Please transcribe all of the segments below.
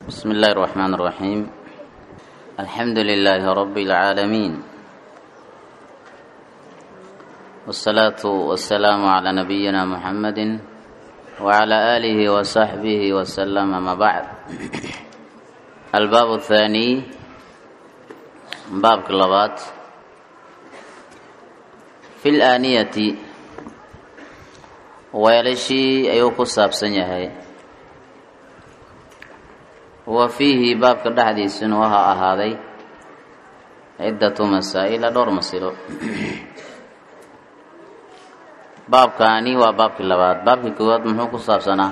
بسم الله الرحمن الرحيم الحمد لله رب العالمين والصلاة والسلام على نبينا محمد وعلى آله وصحبه وسلم ما بعد الباب الثاني باب كلابات في الآنية weelashii ayuu ku saabsan yahay wa fiihi baabka dhexdiisuna waxaa ahaaday ciddatu masaa'ila dhowr masilo baabkaani waa baabkii labaad baabkii koowaad muxuu ku saabsanaa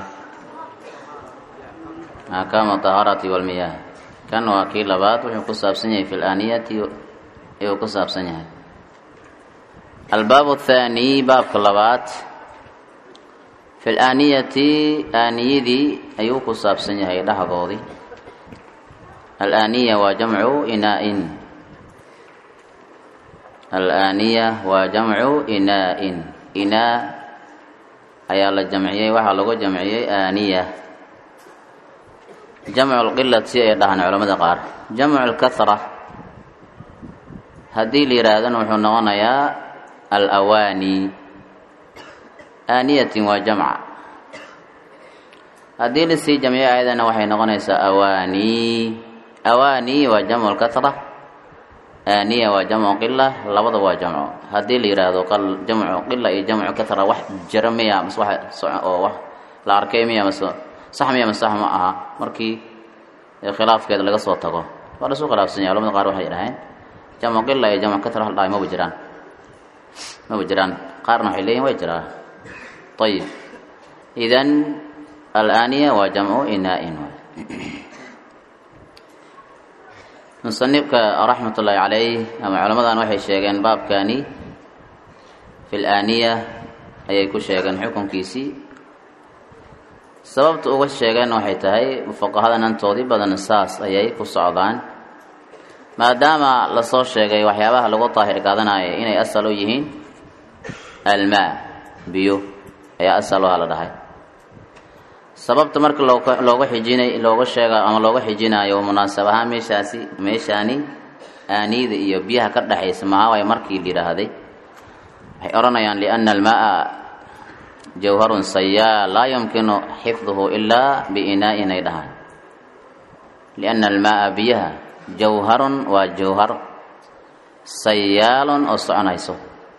axkaamu tahaarati walmiyaah kan waa kii labaad wuxuu ku saabsan yahay fi laaniyati ayuu ku saabsan yahay albaabu athaani baabka labaad fi laaniyati aaniyadii ayuu ku saabsan yahay dhexdoodii alaaniya waa jamcu inaa-in alaaniya waa jamcu inaa-in inaa ayaa la jamciyey waxaa lagu jamciyey aaniya jamcu lqilati ay dhahaan culamada qaar jamcu lkahra haddii la yihaahdana wuxuu noqonayaa alawaani aaniyatin waa jamca haddii lasii jamciyo ayadana waxay noqonaysaa awaani awaani waa jamcu lkahra aaniya waa jamcu qila labada waa jamco haddii la yidhaahdo jamcu qila iyo jamcu kahra wax jira miya mase wax oo wax la arkay miya mase sax miya mase sax ma aha markii khilaafkeeda laga soo tago waa lasu khilaafsan yahay culamada qaar waxay dhaheen jamcu qila iyo jamcu kahra hal dhahay maba jiraan maba jiraan qaarna waxay leeyihin way jiraa ayib idan alaaniya waa jamcu inaa-in musanifka raxmat ullaahi calayh ama culamadan waxay sheegeen baabkani fi laaniya ayay ku sheegeen xukunkiisii sababta uga sheegeen waxay tahay fuqahadan antoodii badan saas ayay ku socdaan maadaama lasoo sheegay waxyaabaha lagu daahir qaadanayo inay asal u yihiin almaa biyo ayaa asal uha la dhahay sababta marka looga xijinay looga sheega ama looga xijinaayo munaasab ahaan meeshaasi meeshaani aaniyada iyo biyaha ka dhexaysa mahawaay markii la yidhaahday waxay odhanayaan liana almaa jawharun sayaa laa yumkinu xifduhu ilaa biinaa-in ay dhahaan liana almaaa biyaha jawharun waa jawhar sayaalun oo soconayso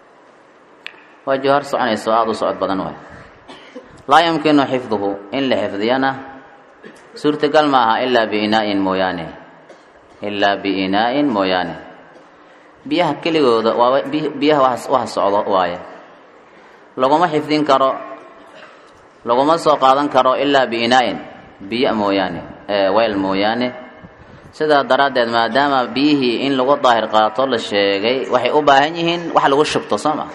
waa jawhar soconayso aada u socod badan waay laa yumkinu xifduhu in la xifdiyana suurtagal ma aha ilaa biinaa-in mooyaane ilaa biinaa-in mooyaane biyaha keligooda waa biyaha waxa socdo waaye laguma xifdin karo laguma soo qaadan karo ilaa biinaa-in biyo mooyaane weel mooyaane sidaa daraaddeed maadaama biyihii in lagu daahir qaato la sheegay waxay u baahan yihiin wax lagu shubto soo ma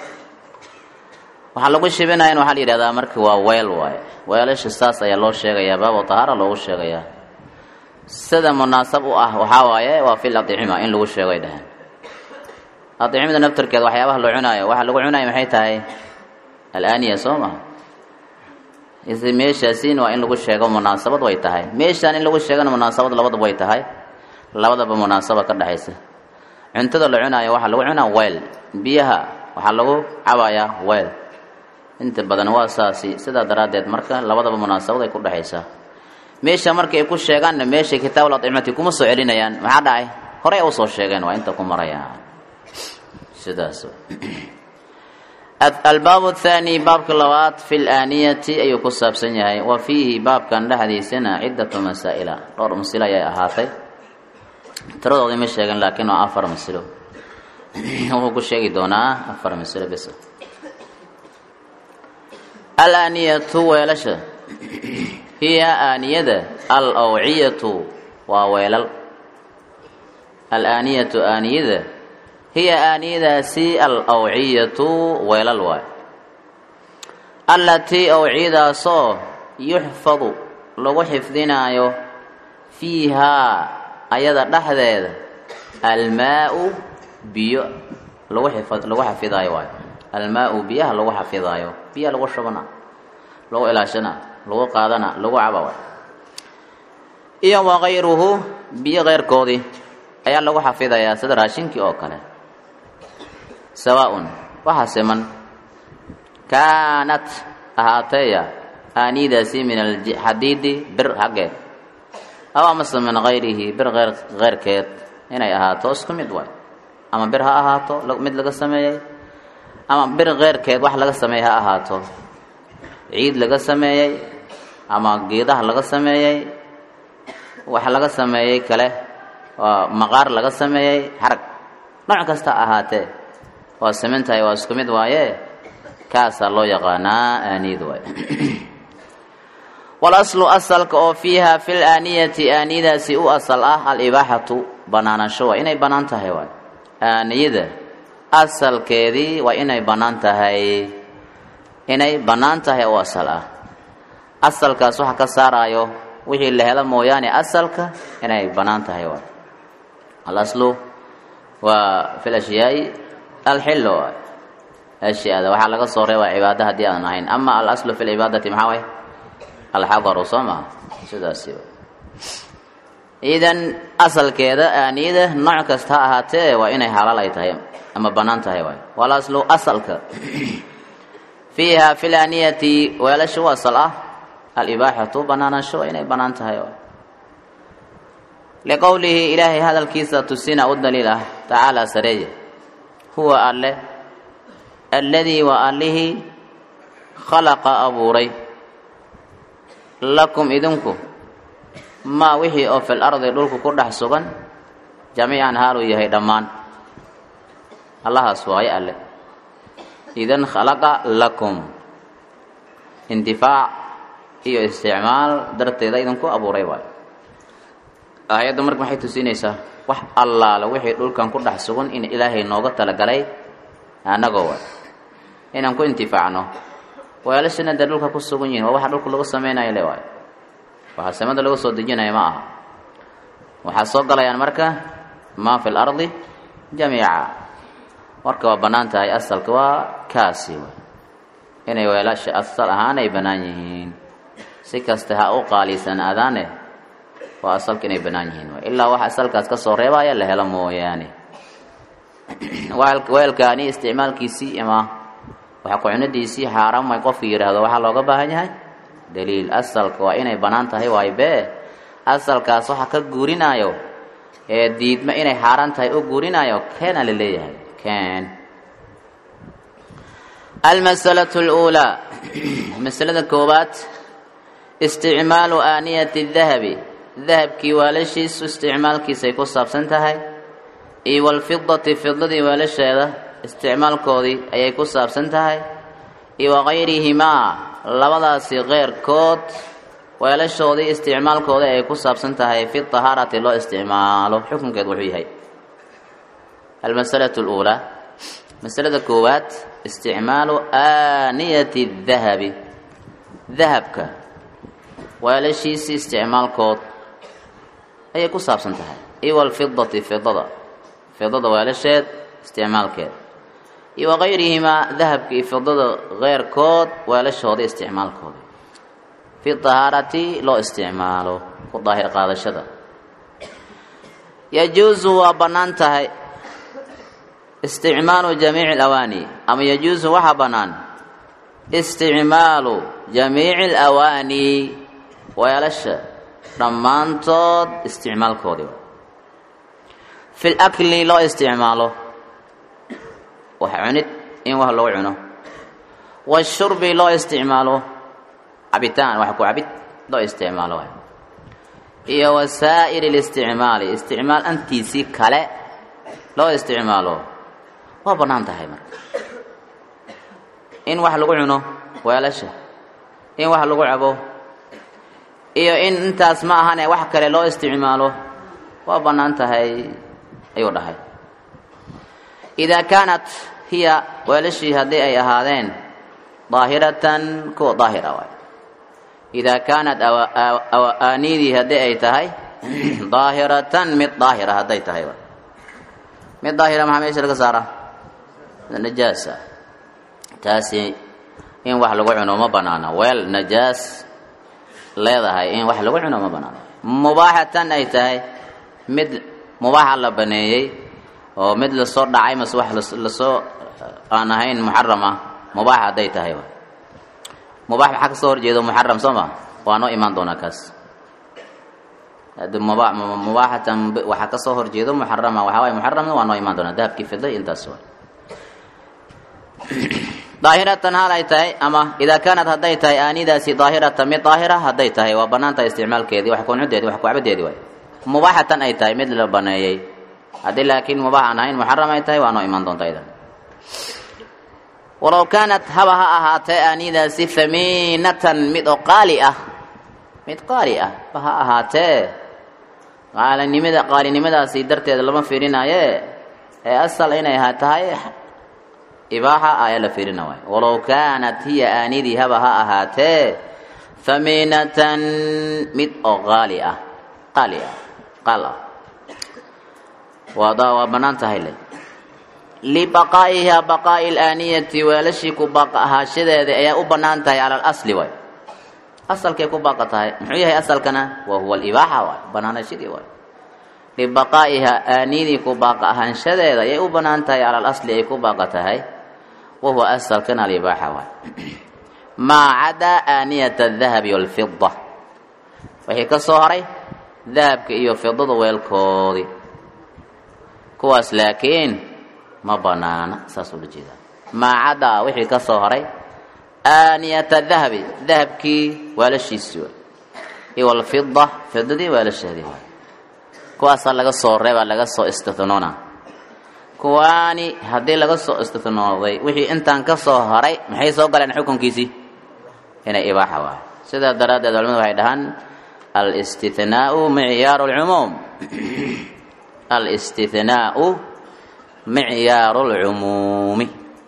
waxaa lagu shibinayan waxaa la yidhahdaa marka waa weel waaye weelasha saas ayaa loo sheegayaa baabo tahaara loogu sheegayaa sida munaasab u ah waxaa waaye waa fil adicima in lagu sheego ay dhaheen adicimada naftarkeeda waxyaabaha loo cunaayo waxaa lagu cunayo maxay tahay alaaniya soo maha ise meeshaasin waa in lagu sheego munaasabad way tahay meeshaan in lagu sheegana munaasabad labadaba way tahay labadaba munaasaba ka dhexaysa cuntada la cunaayo waxaa lagu cunaa weel biyaha waxaa lagu cabayaa weel inta badan waa saasi sidaa daraaddeed marka labadaba munaasabad ay ku dhexaysaa meesha marka ay ku sheegaanna meeshay kitaabul adcimati kuma soo celinayaan maxaa dhacay horey u soo sheegeen waa inta ku marayaan sidaas albaabu athaani baabka labaad fi laaniyati ayuu ku saabsan yahay wa fiihi baabkan dhexdiisana ciddatu masaa'ila dhowr masilo ayay ahaatay tiradoodii ma sheegin laakiin waa afar masilo wuxuu ku sheegi doonaa afar masilo bes alaaniyatu weelasha hiya aaniyada al awciyatu waa weelal alaaniyatu aaniyada hiya aaniyadaasi al awciyatu weelal waay allatii awciyadaasoo yuxfadu lagu xifdinaayo fiihaa ayada dhexdeeda almaa-u biyo lagu xifad lagu xafidaayo waayo almaa-u biyaha lagu xafidaayo biyaha lagu shubana lagu ilaashana lagu qaadana lagu caba waay iyo wakayruhu biyo keyrkoodii ayaa lagu xafidayaa sida raashinkii oo kale sawaaun waxaa siman kaanat ahaateeya aaniidaasi min alxadiidi bir xaggeed aw amase min kayrihi bir eyr keyrkeed inay ahaato isku mid waay ama bir ha ahaato mid laga sameeyey ama bir keyrkeed wax laga sameeyey ha ahaato ciid laga sameeyey ama geedaha laga sameeyey wax laga sameeyey kale waa maqaar laga sameeyey xarag nooc kasta ahaatee waa simintahay waa isku mid waaye kaasaa loo yaqaanaa aaniid waay walaslu asalka oo fiiha fi laaniyati aaniyadaasi u asal ah alibaaxatu banaanasho waa inay bannaan tahay waay aaniyada asalkeedii waa inay bannaan tahay inay bannaan tahay u asal ah asalkaas waxa ka saaraayo wixii la helo mooyaane asalka inay bannaan tahay waay alaslu waa fi lashyaai alxillo waay ashyaada waxaa laga soo reebaa cibaada haddii aan ahayn ama alaslu fi lcibaadati maxaa waay alxadaru soo maa sidaasi idan asalkeeda aaniyada nooc kasta ha ahaatee waa inay xalaal ay tahay ama bannaan tahay waay walaslu asalka fiiha fi laaniyati weelasha u asal ah alibaaxatu banaanasho waa inay bannaan tahay waay liqowlihi ilaahay hadalkiisa tusina u daliil ah tacaala sareeye huwa alle alladii waa allihii khalaqa abuuray lakum idinku maa wixii oo fil ardi dhulku ku dhex sugan jamiican haaluu yahay dhammaan allahaas waaye alle idan khalaqa lakum intifaac iyo isticmaal darteeda idinku abuuray waayo aayaddu marka maxay tusinaysaa wax allaala wixii dhulkan ku dhex sugan in ilaahay nooga talagalay annagoo waay inaan ku intifaacno weelashana dee dhulka ku sugan yihin waa waxa dhulka lagu samaynayo le waayo waxaa samada lagu soo dejinayo ma aha waxaa soo galayaan marka maa fi lardi jamiica marka waa bannaan tahay asalka waa kaasi waay inay weelasha asal ahaan ay bannaan yihiin si kasta ha u qaaliisanaadaane waa asalka inay bannaan yihiin waay ilaa waxa asalkaas ka soo reebaya la helo mooyaane weelkaani isticmaalkiisii ama waxa ku-cunadiisii xaaraam way qofku yidhaahdo waxaa looga baahan yahay daliil asalka waa inay bannaan tahay waay bee asalkaas waxa ka guurinaayo ee diidma inay xaaraan tahay u guurinaayo keena la leeyahay keen almasalatu اluulaa masalada koowaad isticmaalu aaniyati dahabi dahabkii waalashiisu isticmaalkiisay ku saabsan tahay iyo walfidati fidadii waalasheeda isticmaalkoodii ayay ku saabsan tahay iyo wakayrihimaa labadaasi keyrkood weelashoodii isticmaalkoodii ayay ku saabsan tahay fi tahaarati loo isticmaalo xukunkeed wuxuu yahay almasalatu اluulaa masalada koowaad isticmaalu aaniyati dahabi dahabka weelashiisii isticmaalkood ayay ku saabsan tahay iyo walfidati fidada fidada weelasheed isticmaalkeed iyo wakayrihimaa dahabka iyo fidada keyrkood weelashooda isticmaalkooda fi tahaarati loo isticmaalo ku daahir qaadashada yajuusu waa bannaan tahay isticmaalu jamiici alawaani ama yajuusu waxaa bannaan isticmaalu jamiici alawaani weelasha dhammaantood isticmaalkoodii fi lakli loo isticmaalo wax cunid in wax lagu cuno washurbi loo isticmaalo cabitaan wax ku cabid loo isticmaalo iyo wasaa'ir اlisticmaali isticmaal antiisii kale loo isticmaalo waa bannaan tahay marka in wax lagu cuno weelasha in wax lagu cabo iyo in intaas ma ahane wax kale loo isticmaalo waa bannaan tahay ayuu dhahay idaa kaanat hiya weelashii haddii ay ahaadeen daahiratan kuwa daahira waay idaa kaanat aanidii haddii ay tahay daahiratan mid daahira hadday tahay waay mid daahira maxaa meesha laga saara najaasa taasi in wax lagu cuno ma banaana weel najaas leedahay in wax lagu cuno ma banaano mubaaxatan ay tahay mid mubaaxa la baneeyey oo mid lasoo dhacay mase wax lasoo aan ahayn muxaram ah mubaax hadday tahay mubaax maxaa kasoo horjeedo muxaram soo ma waa noo imaan doonaa kaas mubaaxatan waxaa kasoo horjeedo muxarama waxaa waay muxaramna waa noo imaan doonaa dahabkii fida intaas waa daahiratan hal ay tahay ama idaa kaanat hadday tahay aanidaasi daahiratan mid daahira hadday tahay waa banaan tahay isticmaalkeedii wax kunudeedi wax kucabadeedi waay mubaaxatan ay tahay mid la baneeyey haddii laakiin mubaax aan ahayn muxaram ay tahay waa noo imaan doonta idan walow kaanat haba ha ahaatee aanidaasi hamiinatan mid oo qaali ah mid qaali ah ba ha ahaatee qaalinimada qaalinimadaasi darteeda lama fiirinaaye ee asal inay ha tahay ibaaxa ayaa la fiirina waay walow kaanat hiya aanidii haba ha ahaatee hamiinatan mid oo qaali ah qaali ah qaal ah waada waa bannaan tahay le libaqaa'iha baqaa'i alaaniyati weelashii ku baaqa ahaashadeeda ayaa u bannaan tahay cala alasli waay asalkay ku baaqa tahay muxuu yahay asalkana wa huwa alibaaxa waay banaanashadii waay libaqaa'iha aanidii ku baaqa ahaanshadeeda ayay u bannaan tahay cala alasli ay ku baaqa tahay wahuwa asalkan alibaaxa waay maa cadaa aaniyata adahabi walfida wixii ka soo haray dahabka iyo fidada weelkoodii kuwaas laakiin ma banaana saas ula jeedaa maa cadaa wixii ka soo haray aaniyata dahabi dahabkii waalashiisii waay iyo walfida fidadii waalasheedii waay kuwaasaa laga soo reebaa laga soo istithnoona kuwaani haddii laga soo istinooday wixii intaan ka soo haray maxay soo galeen xukunkiisii inay ibaaxa waay sidaa daraaddeed culamadu waxay dhahaan alistithnaau micyaaru lcumuum alistithnaau micyaaru lcumuumi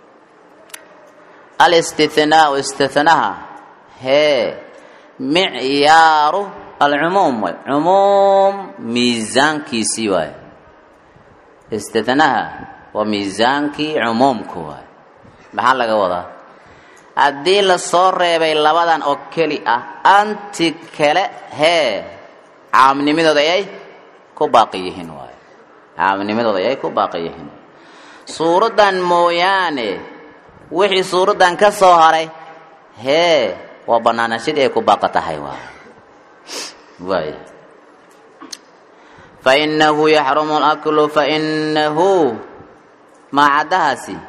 alistithnaau istithnaha hee micyaaru alcumuum waay cumuum miisaankiisii waay istithnaha waa miisaankii cumuumka waay maxaa laga wadaa haddii lasoo reebay labadan oo keli ah anti kale hee caamnimadooda ayay ku baaqi yihiin waay caamnimadooda ayay ku baaqi yihiin suuraddan mooyaane wixii suuraddan ka soo haray hee waa bannaanashadii ay ku baaqa tahay waay waay fainahu yaxrumu laklu fainahu maacadahaasi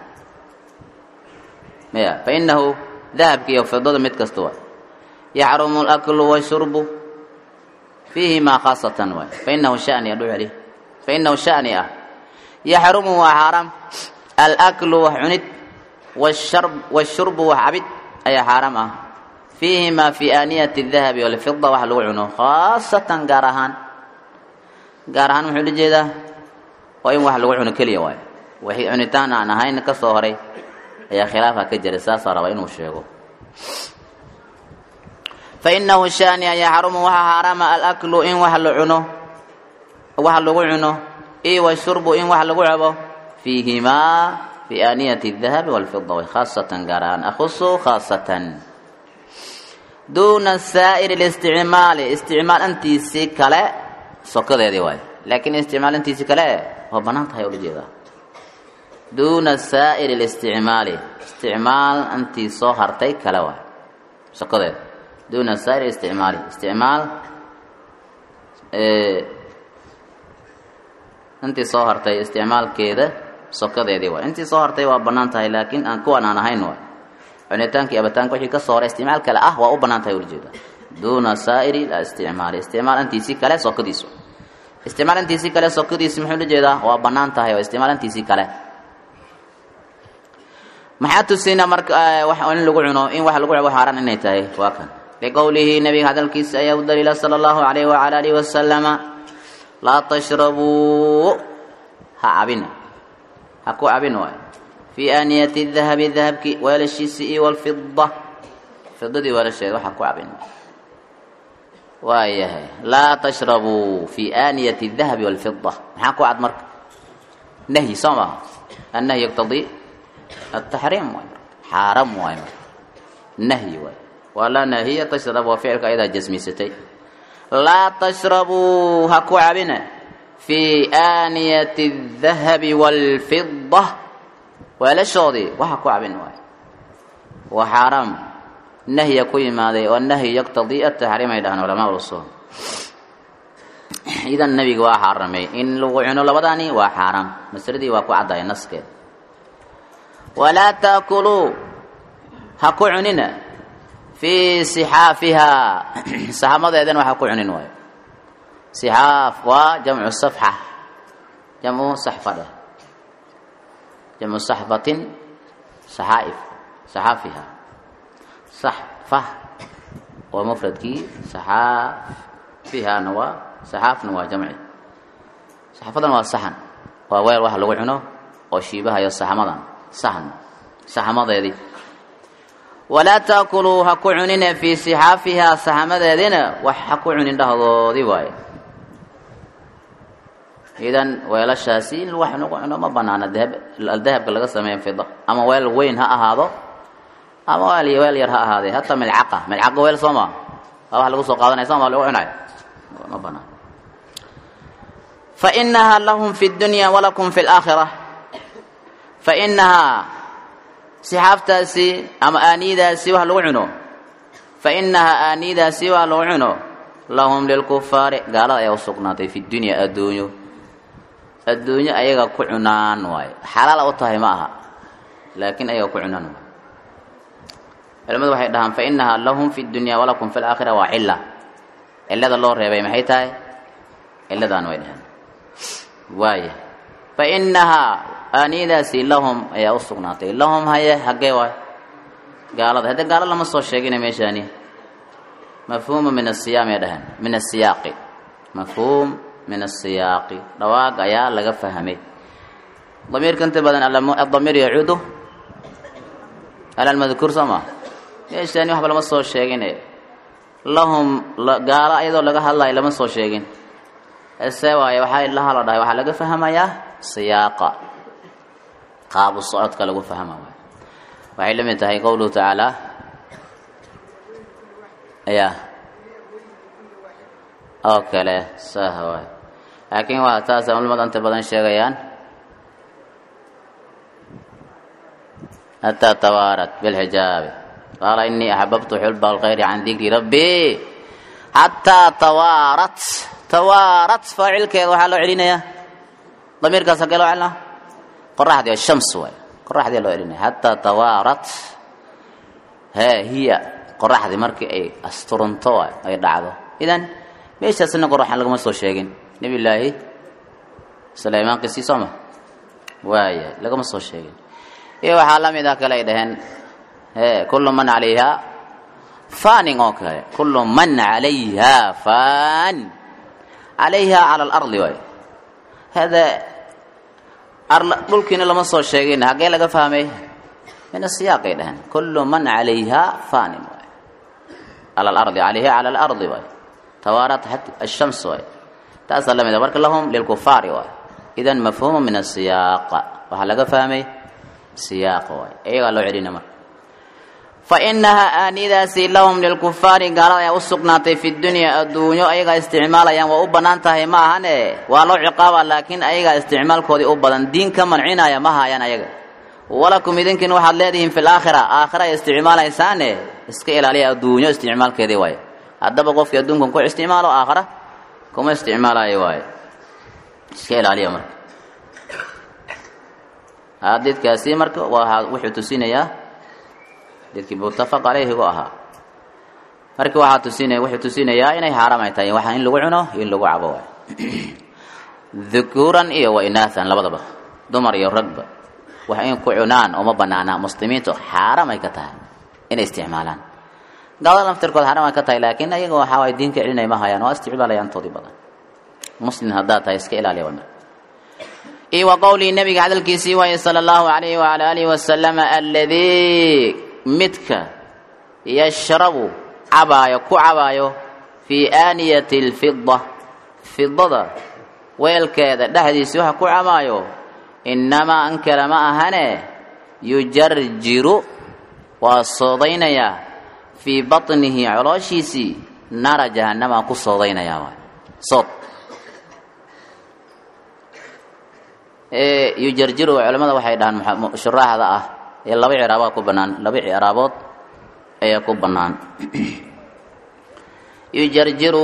ya fainahu dahabki iyo fidada mid kasta waay yaxrumu laklu washurbu fiihimaa khaasatan waay fainahu shani adhu celi fainahu shani ah yaxrumu waa xaaraam alaklu wax cunid washar washurbu wax cabid ayaa xaaraam ah fiihimaa fi aaniyati dahabi walfida wax lagu cuno khaasatan gaar ahaan gaar ahaan muxuu la jeedaa waa in wax lagu cuno keliya waayo wixii cunitaan aan ahayn ka soo horay ayaa khilaafa ka jira saasaa raba inuu sheego fa inahu shani an yaxrumu waxaa xaaraama alaklu in wax la cuno wax lagu cuno io washurbu in wax lagu cabo fiihimaa fi aaniyati dahabi walfida way khaasatan gaar ahaan akhusu khaasatan duuna saa'iri listicmaali isticmaal antiisii kale sokadeedii waay laakiin isticmaalintiisi kale waa bannaan tahay ula jeedaa duuna saa'iri listicmaali isticmaal intii soo hartay kale waay sokadeeda duuna saa'iri isticmaali isticmaal intii soo hartay isticmaalkeeda sokadeedii waay intii soo hartay waa bannaan tahay laakiin aan kuwan aan ahayn waay cunitaankii abitaanka wixii ka soo horay isticmaal kale ah waa u bannaan tahay ula jeedaa duuna saa'iri isticmaali isticmaal intiisii kale sokadiisu isticmaal intiisii kale sokadiisi muxuu la jeedaa waa bannaan tahay oo isticmaal intiisii kale maxaa tusina marka wax in lagu cuno in wax lagu cabo xaaraan inay tahay waa kan liqowlihi nabiga hadalkiisa ayaa u daliila sala allahu calayhi wacala alihi wasalama laa tashrabuu ha cabina ha ku cabin waay fii aaniyati dahabi dahabki weelashiisi iyo walfida fidadii weelasheeda waxa ku cabin waayahay laa tashrabuu fi aaniyati dahabi walfida maxaa ku cad marka nahyi soo maaha annahyi yaqtadii ataxriim waay xaaram waay marka nahyi waay waa laa naahiya tashrab waa ficilka ayadaa jasmisatay laa tashrabuu ha ku cabina fii aaniyati الdahabi wاlfida weelashoodii waxa ku cabin waayo waa xaaraam nahya ku yimaaday oo nahyi yaqtadii ataxriim ay dhahaan culamaa usul idan nebiga waa xaaramay in lagu cuno labadaani waa xaaraam masaladii waa ku caddahay naskeed walaa taakuluu ha ku cunina fii sixaafihaa saxamadeedana waxa ku cunin waayo sixaaf waa jamcu safxa jamcu saxfa dheh jamcu saxfatin saxaa'if saxaafiha saxfa waa mufradkii saxaafihana waa saxaafna waa jamci saxafadan waa saxan waa weel wax lagu cuno oo shiibahayo saxmadan saxan saxmadeedii walaa taakuluu ha ku cunina fii sixaafihaa saxamadeedina wax ha ku cunin dhahdoodii waaye idan weelashaasi in wax lagu cuno ma banaana dahab dahabka laga sameeya fida ama weel weyn ha ahaado ama weel weel yar ha ahaadee hataa milcaqa milcaqa weel soo maa waa wax lagu soo qaadanaya soo maa lagu cunayo ma banaan fainahaa lahum fi dunya walakum fi laakhira fainahaa sixaaftaasi ama aaniyadaasi wax lagu cuno fainahaa aaniyadaasi wax lagu cuno lahum lilkufaari gaalada ayaa usugnaatay fi dunya adduunyo adduunyo ayaga ku cunaan waayo xalaala u tahay ma aha laakiin ayaga ku cunaan waayo culimadu waxay dhahaan fainahaa lahum fi dunya walakum fi laakhira waa cila cilada loo reebay maxay tahay ciladaan way dhaheen waaya fainahaa aaniyadaasi lahum ayaa u sugnaatay lahum haye hagee waay gaalada haddee gaalo lama soo sheegina meeshaani mafhuuma min asiyaam ay dhaheen min asiyaaqi mafhuum min asiyaaqi dhawaaq ayaa laga fahmay damiirka inta badan adamiir yacuudu ala lmadkuur soo maa meeshaani waxba lama soo sheegine lahum gaalo ayadoo laga hadlayo lama soo sheegin ese waaye waxaa laha la dhahay waxaa laga fahmayaa siyaaqa qaabu socodka lagu fahma waay waxay la mid tahay qowluhu tacaala ya oo kale sah waay laakiin waa taasa culamada inta badan sheegayaan hataa tawaarat bilxijaabi qaala inii axbabtu xulba alkhayri can dikri rabbi xataa tawaarat tawaarat faacilkeeda waxaa loo celinayaa damiirkaas hagee loo celinaa qoraxdii oo shams waay qoraxdii loo celinaya xataa tawaarat hee hiya qoraxdii markii ay asturanto waay ay dhacdo idan meeshaasna qoraxan lagama soo sheegin nebi laahi sulaymaan qisii sooma waaya lagama soo sheegin iyo waxaa la mid ah kale ay dhaheen e kullu man calayha fanin oo kale kullu man calayha fan calayha cala alardi waay hada dhulkiina lama soo sheegin haggee laga fahmay min asiyaaqay dhaheen kullu man calayha fanin waay cala alardi calayha cala alardi waay tawaarat ashams waay taasaa la mid a marka lahum lilkufaari waay idan mafhuumu min asiyaaqa waxaa laga fahmay siyaaqa waay iyagaa loo celina marka fa inahaa aaniyadaasi lahum lilkufaari gaalada ayaa u sugnaatay fi dunya adduunyo ayagaa isticmaalayaan waa u bannaan tahay ma ahane waa loo ciqaaba laakiin ayagaa isticmaalkoodii u badan diin ka mancinaya ma haayaan ayaga walakum idinkiin waxaad leedihiin fi laakhira aakhira ay isticmaalaysaane iska ilaaliya adduunyo isticmaalkeedii waaye haddaba qofkii adduunkan ku isticmaalo aakhira kuma isticmaalayo waaye iska ilaaliya marka xadiidkaasi marka waa wuxuu tusinayaa dadkii muttafaq calayhigu ahaa marka waxaa tusinaya wuxuu tusinayaa inay xaaraam ay tahay waxaa in lagu cuno in lagu cabo waay dhukuuran iyo wa inaathan labadaba dumar iyo ragba wax in ku cunaan uma banaana muslimiintu xaaraam ay ka tahay inay isticmaalaan gaalada laftirkood xaaraam ay ka tahay laakiin ayaga waxaa waay diinka celinay ma hayaan waa isticmaalayaan toodii badan muslim haddaad tahay iska ilaaliya wa marka iyo wa qowlii nabiga hadalkiisii waaye sala allahu alayhi waala alihi wasalama aladii midka yashrabu cabaayo ku cabaayo fii aaniyati alfida fidada weelkeeda dhexdiisi waxa ku cabaayo innamaa an kale ma ahane yujarjiru waa soodaynayaa fii batnihi colooshiisii naara jahanama ku soodaynayaa waay sood yujarjiru culamada waxay dhahaan shuraaxda ah ee laba ciraabood ku banaan laba ciraabood ayaa ku bannaan yujarjiru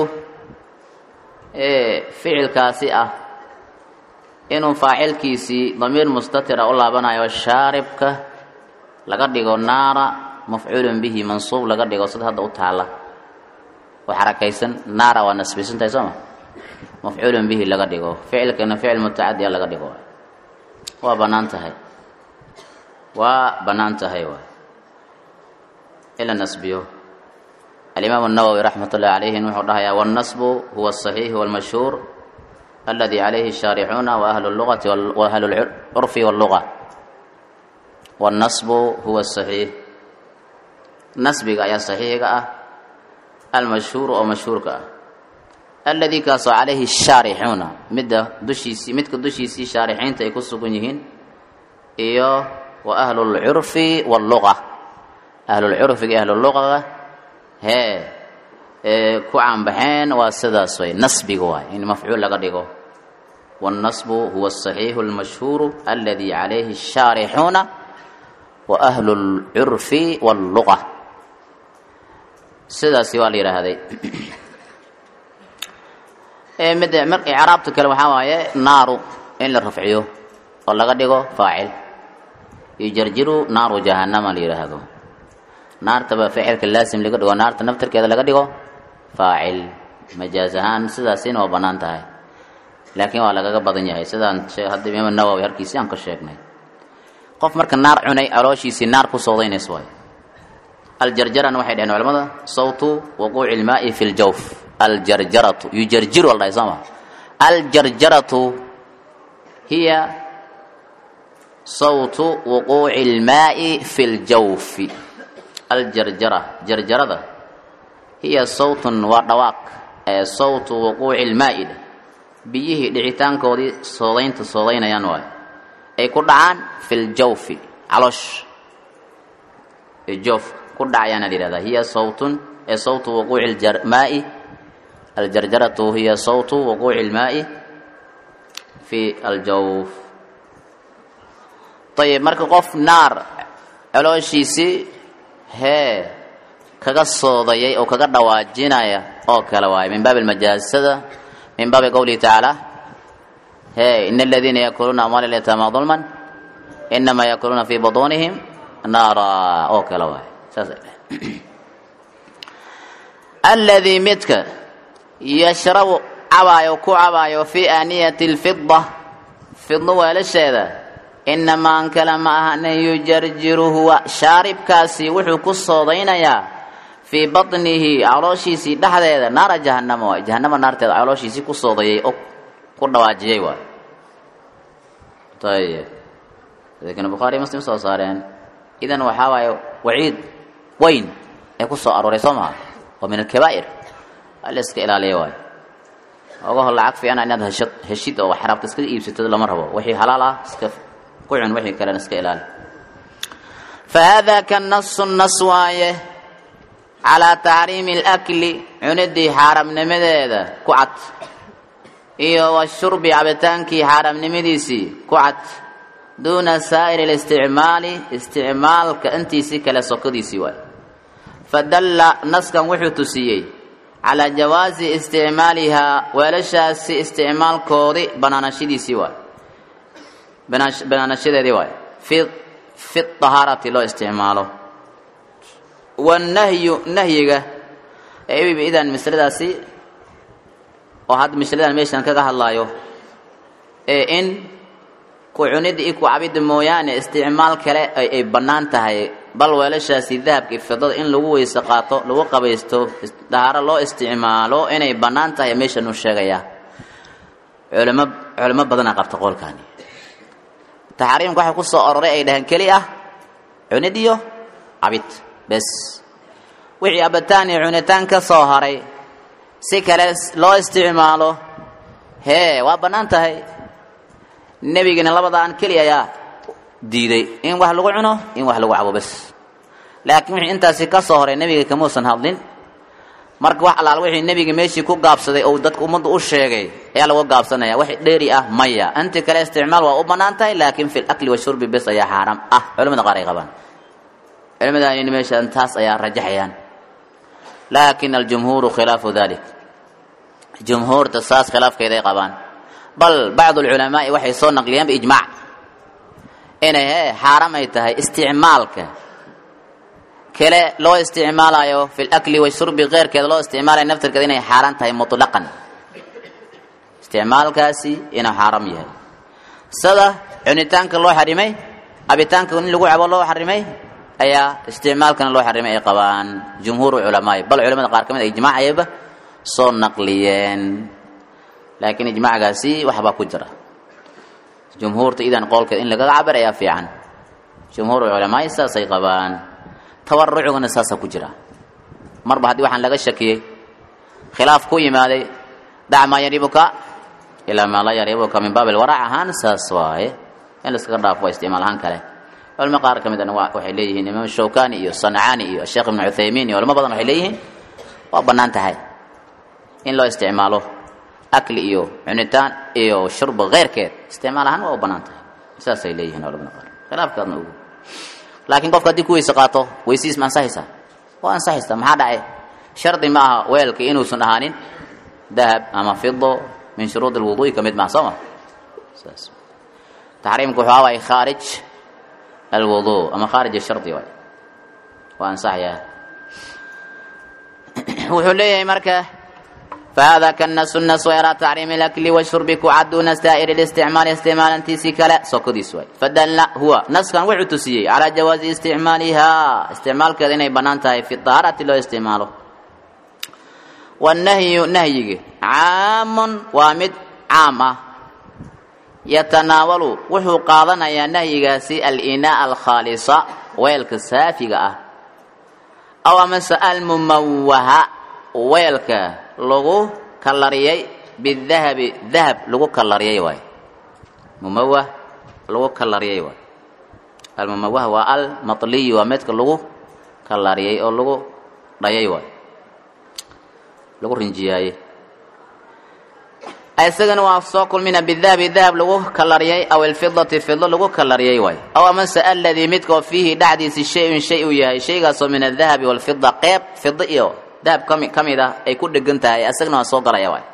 ficilkaasi ah inuu faacilkiisii damiir mustatira u laabanayo shaaribka laga dhigo naara mafcuulun bihi mansuub laga dhigo sida hadda u taala oo xarakaysan naara waa nasbisantahay sooma mafcuulun bihi laga dhigo ficilkana ficil mutacadiya laga dhigo waa bannaan tahay waa bannaan tahay waay ila nasbiyo alimaam الnawowi raxmat ullahi calayhin wuxuu dhahayaa wاlnasbu huwa الصaxiix wاlmashhuur aladi calayhi الshaarixuuna waahlu اlugati waahlu اlcurfi wاlluga wاlnasbu huwa الصaxiix nasbiga ayaa saxiixiga ah almashhuuru oo mashhuurka ah aladi kaasoo calayhi الshaarixuuna midda dushiisii midka dushiisii shaarixiinta ay ku sugan yihiin iyo wa ahlu اlcurfi wاlluga ahlulcurfiga iyo ahluluqaga hee ee ku caanbaxeen waa sidaas way nasbiga waay in mafcuul laga dhigo wاlnasbu huwa الصaxiixu اlmashhuuru aladi calayhi الshaarixuuna wa ahlu اlcurfi wاlluqa sidaasi waa la yidhaahday mid mar icraabta kale waxaa waaye naaru in la rafciyo oo laga dhigo faacil yujarjiru naaru jahannama la yidhaahdo naartaba ficilka laasim laga dhigo naarta naftarkeeda laga dhigo faacil majaaz ahaan sidaasina waa bannaan tahay laakiin waa lagaga badan yahay sidaan hadda imaam nawowi halkiisii aan ka sheegnay qof marka naar cunay calooshiisii naar ku soodaynaysa waay aljarjarana waxay dhaheen culamada sawtu waquuci ilmaa'i fi ljawf aljarjaratu yujarjiru la dhahay sooma aljarjaratu hiya sawtu wuquuci ilmaa'i fi ljawfi aljarjara jarjarada hiya sawtun waa dhawaaq ee sawtu wuquuci ilmaa'i biyihii dhicitaankoodii soodaynta soodaynayaan waayo ay ku dhacaan fi ljawfi caloosh joof ku dhacayaana la yihahdaa hiya sawtun ee sawtu wuquuci ilmaa'i aljarjaratu hiya sawtu wuquuci ilmaa'i fi aljawf ayib marka qof naar calooshiisii hee kaga soodayay oo kaga dhawaajinaya oo kale waayo min baabi almajaasada min baabi qowlihi tacaala hee ina aladiina yakuluuna amwaala lyataama dulman inamaa yakuluuna fi butuunihim naara oo kale waayo saas alladii midka yashrabu cabaayo ku cabaayo fii aaniyati lfida fidno weelasheeda inamaa an kale ma ahane yujarjiru huwa shaaribkaasi wuxuu ku soodaynayaa fii batnihi calooshiisii dhexdeeda naara jahanama waay jahanama naarteeda calooshiisii ku soodayay oo ku dhawaajiyay waay ayib lakin bukhaari muslim soo saareen idan waxaa waaye waciid weyn ee ku soo arooray soo maha oo min alkabaa'ir ala iska ilaaliya waayo ogaho lacag fiicana inaad heshad heshid oo xaraabta iskaga iibsatid lama rabo wixii halaal ah iska ku cun wixii kalena iska ilaali fa haadaa ka nasu nas waaye calaa taxriimi alakli cunidii xaaramnimadeeda ku cad iyo washurbi cabitaankii xaaramnimadiisii ku cad duuna saa'iri listicmaali isticmaalka intiisii kale sokodiisii waay fadalla naskan wuxuu tusiyey calaa jawaasi isticmaalihaa weelashaasi isticmaalkoodii banaanashadiisii waay banaanashadeedii waay fi fi dahaarati loo isticmaalo wanahyu nahyiga idan masladaasi oo hadda masladan meeshan kaga hadlaayo ee in ku cunida iyo ku cabida mooyaane isticmaal kale ay bannaan tahay bal weelashaasi dahabka fidada in lagu weyse qaato lagu qabaysto dahaaro loo isticmaalo inay bannaan tahay meeshan uu sheegayaa culamo culamo badanaa qabta qowlkaani taxriimka waxay ku soo aroray ay dhaheen keli ah cunid iyo cabid bes wixii cabitaan iyo cunitaan ka soo haray si kale loo isticmaalo hee waa bannaan tahay nebigana labadaan keli ayaa diiday in wax lagu cuno in wax lagu cabo bes laakiin wixii intaasi ka soo horay nebiga kamuusan hadlin marka wax allaal wixii nebiga meeshii ku gaabsaday ou dadka ummadda u sheegay ayaa lagu gaabsanaya wax dheeri ah maya inti kale isticmaal waa u bannaan tahay laakiin fi lakli washurbi bes ayaa xaaraam ah culamada qaar ay qabaan culimadaan meeshaan taas ayaa rajaxayaan laakin aljumhuuru khilaafu dalik jumhuurta saas khilaafkeeday qabaan bal bacdu alculamaai waxay soo naqliyeen biijmaac inay he xaaraam ay tahay isticmaalka kale loo isticmaalayo fi lakli washurbi keyrkeeda loo isticmaalayo naftirkeeda inay xaaraan tahay mutlaqan isticmaalkaasi inuu xaaraam yahay sida cunitaanka loo xarimay abitaanka in lagu cabo loo xarimay ayaa isticmaalkana loo xarimay ay qabaan jumhuur culamaai bal culamada qaar ka mid a ijmaac ayayba soo naqliyeen laakiin ijmaacgaasi waxbaa ku jira jumhuurta idan qowlkeed in lagaga cabir ayaa fiican jumhuur culamaai saasay qabaan tawarucugana saasaa ku jira marba haddii waxaan laga shakiyey khilaaf ku yimaaday dac maa yaribuka ilaa maa laa yaribuka min baab ilwarac ahaan saas waaye in laiskaga dhaafo waa isticmaal ahaan kale culamo qaar ka midana waxay leeyihiin imaam shawkani iyo sancaani iyo sheekh ibnu cuthaymiin iyo culamo badan waxay leeyihiin waa bannaan tahay in loo isticmaalo akli iyo cunitaan iyo shurba keyrkeed isticmaal ahaan waa u bannaan tahay saasay leeyihiin culamada qaar khilaafkaadna ogu laakiin qofka haddii ku weyse qaato weysiis ma ansaxaysaa waa ansaxaysaa maxaa dhacay shardi ma aha weelka inuusan ahaanin dahab ama fido min shuruudi lwuduui ka mid maha soo ma saas taxriimka wuxuu awaay khaarij alwudu ama khaarij shardi waay waa ansaxayaa wuxuu leeyahay marka fahada kana sunas ilaa taxriimi lakli washurbi kucaduuna saa'iri listicmaali isticmaalantiisii kale sokodiis waay fadalla huwa naskan wuxuu tusiyey calaa jawaazi isticmaalihaa isticmaalkeeda inay bannaan tahay fi dahaarati loo isticmaalo wanahyu nahyiga caamun waa mid caam ah yatanaawalu wuxuu qaadanayaa nahyigaasi alinaa alkhaalisa weelka saafiga ah aw amase almumawaha weelka lagu kalariyey bidahabi dahab lagu kalariyey waay mumawah lagu kalariyey waay almumawah waa almatliy waa midka lagu kalariyey oo lagu dhayay waay lagu rinjiyaayey isagana waa soo kulmina bidahabi dahab lagu kalariyey aw alfidati fido lagu kalariyey waay aw amase aladii midka oo fiihi dhexdiisi shay-un shay uu yahay shaygaasoo min adahabi walfida qeyb fido iyo dahab kami ka mid ah ay ku dhegan tahay isagana waa soo galaya waay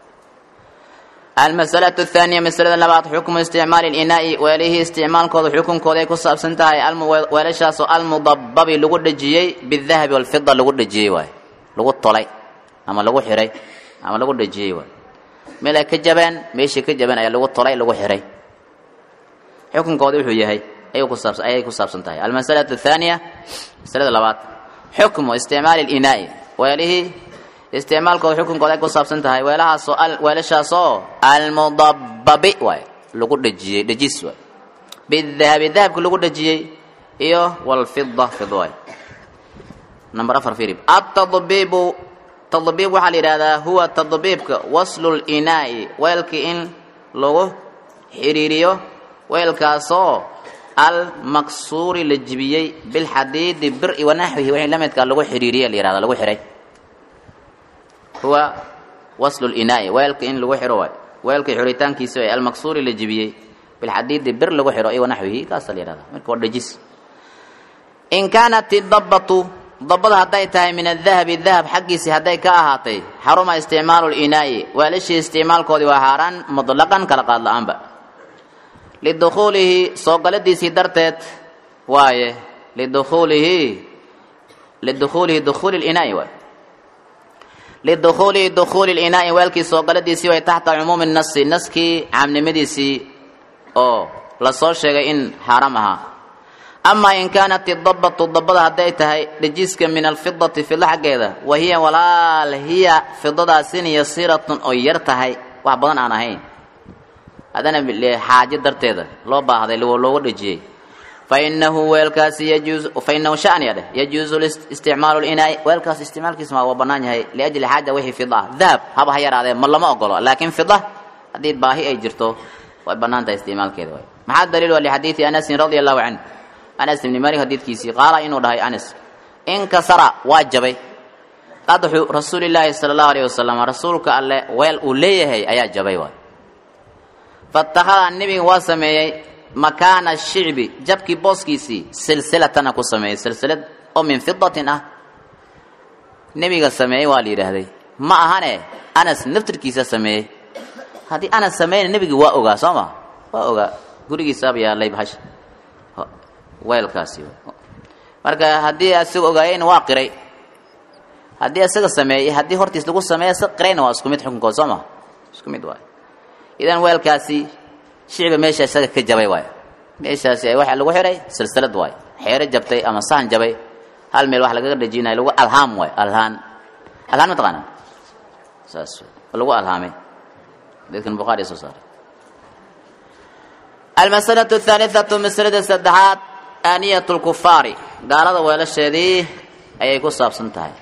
almasalatu athaaniya masalada labaad xukmu isticmaali linaa'i weelihii isticmaalkooda xukunkooda ay ku saabsan tahay weelashaasoo almudababi lagu dhejiyey bidahabi walfida lagu dhejiyey waay lagu tolay ama lagu xiray ama lagu dhejiyey waay meel ay ka jabeen meeshii ka jabeen ayaa lagu tolay lagu xiray xukunkooda wuxuu yahay ayay kusaabsan ayay ku saabsan tahay almasalatu athaaniya masalada labaad xukmu isticmaali linaa'i weelihii isticmaalkooda xukunkooda ay ku saabsan tahay weelahaasoo weelashaasoo almudababi waay lagu dhejiyey dhejis waay bidahabi dahabka lagu dhejiyey iyo walfida fid waay number afar firib atadbibu tadbiib waxaa la yidhahdaa huwa tadbiibka waslu linaa'i weelkii in lagu xidhiiriyo weelkaasoo almaqsuuri la jibiyey bilxadiidi bir-i wanaxwihi wixii la midkaa lagu xidhiiriya la yihahda lagu xihay huwa waslu linaa'i weelka in lagu xiro waay weelkii xiritaankiisa ee almaqsuuri la jibiyey bilxadiidi bir lagu xiro i wanaxwihi kaasa la yihahda marka waa dhejis in kaanat idabatu dabada hadday tahay min adahabi dahab xaggiisii hadday ka ahaatay xaruma isticmaalu linaa'i weelashii isticmaalkoodii waa haaraan mutlaqan kala qaad la-aanba lidukhuulihi soo galadiisii darteed waaye lidukhuulihi lidukhuulihi dukhuuli linaa'i waay lidukhuulihi dukhuuli linaa'i weelkii soo galadiisii way taxta cumuumi nasi naskii caamnimadiisii oo lasoo sheegay in xaaraam ahaa amaa in kaanat idabatu dabada hadday tahay dhejiska min alfidati fido xaggeeda wa hiya walaal hiya fidadaasin yasiiratun oo yar tahay wax badan aan ahayn haddana xaajo darteeda loo baahday looga dhejiyey fainahu weelkaasi yajuusu fainahu shaniya dheh yajuusu isticmaalu linaa'i weelkaas isticmaalkiisa waa bannaan yahay liajli xaaja wixii fida ah dahab haba ha yaraadee ma lama ogolo laakiin fida haddii baahi ay jirto way bannaan tahay isticmaalkeeda waay maxaa daliil waa lixadiidi anasin radia allahu canhu anas ibni malik xadiidkiisii qaala inuu dhahay anas inkasara waa jabay qadxu rasuulilaahi sala allahu alayh wasalam rasuulka alle weel uu leeyahay ayaa jabay waay fatakhada nebiga waa sameeyey makaana shicbi jabkii booskiisii silsilatana ku sameeyey silsilad oo min fidatin ah nebiga sameeyey waa la yidhaahday ma ahane anas naftirkiisa sameeyey haddii anas sameeyna nebiga waa ogaa soo ma waa ogaa gurigiisaaba yaalay bahasha weelkaasi marka haddii asaga ogaayeyna waa qiray haddii asaga sameeyey haddii hortiis lagu sameeya si qirayna waa isku mid xukunkood soo ma isku mid waay idan weelkaasi shicba meesha isaga ka jabay waay meeshaasi waxaa lagu xihay silsilad waay xeero jabtay ama sahan jabay hal meel wax lagaga dhajinaya lagu alhaam waay alhaan alhaan ma taqaanaa saas lagu alhaamay dadkan bukhaari soo saaray almasalatu athaalitatu masalada saddexaad aaniyat lkufaari gaalada weelasheedii ayay ku saabsan tahay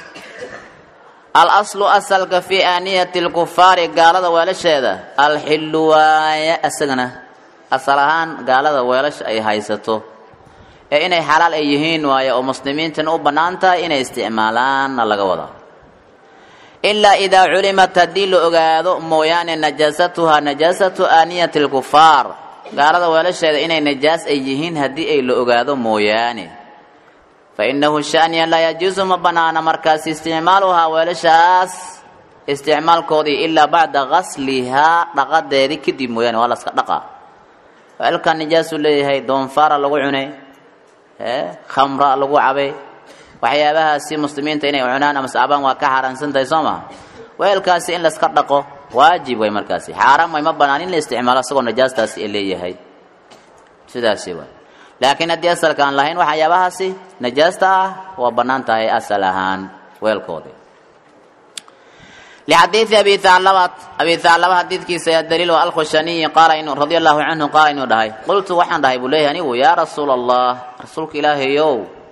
alaslu asalka fii aaniyati lkufaari gaalada weelasheeda alxillu waaye isagana asal ahaan gaalada weelasha ay haysato ee inay xalaal ay yihiin waaye oo muslimiintana u bannaan tahay inay isticmaalaanna laga wadaa ilaa idaa culimat haddii la ogaado mooyaane najaasatuhaa najaasatu aaniyati lkufaar gaalada weelasheeda inay najaas ay yihiin haddii ay la ogaado mooyaane fa innahu shaniya laa yajuusu ma bannaana markaasi isticmaaluhaa weelashaas isticmaalkoodii ilaa bacda gaslihaa dhaqadeedii kadib mooyaane waa laska dhaqaa weelkan nijaasuu leeyahay doonfaara lagu cunay khamra lagu cabay waxyaabahaasi muslimiinta inay cunaan ama saabaan waa ka xaaraansan tahay soo maha weelkaasi in laska dhaqo waajib way markaasi xaaraan way ma banaan in la isticmaalo isagoo najaastaasi ay leeyahay sidaasi waay laakiin haddii asalka aan lahayn waxyaabahaasi najaasta ah waa bannaan tahay asal ahaan weelkoodii لxadiiثi abi haclabat abi haclaba xadiidkiisa ayaa daliil waa alkhushaniyi qaala inuu radi allahu canhu qaala inuu dhahay qultu waxaan dhahay buu leeyahay anigu yaa rasuula allah rasuulka ilaahayow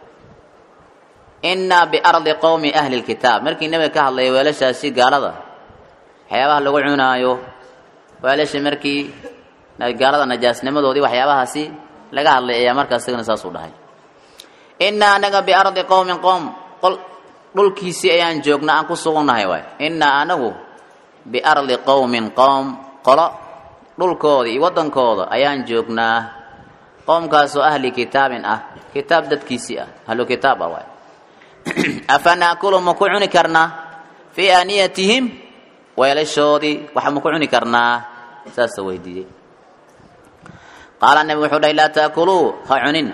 inaa biardi qowmi ahli lkitaab markii nebiga ka hadlaya weelashaasi gaalada waxyaabaha lagu cunaayo weelasha markii gaalada najaasnimadoodii waxyaabahaasi laga hadlay ayaa markaas isagana saasuu dhahay inaa anaga biardi qowmin qowm dhulkiisii ayaan joognaa aan ku sugunnahay waay innaa anagu biardi qowmin qowm qolo dhulkooda iyo waddankooda ayaan joognaa qowmkaasoo ahli kitaabin ah kitaab dadkiisii ah ahlu kitaab ah waay afa naakulu ma ku cuni karnaa fii aaniyatihim weelashoodii waxa ma ku cuni karnaa saasa weydiiyey qaala nebi wuxuu dhahay laa taakuluu ha cunin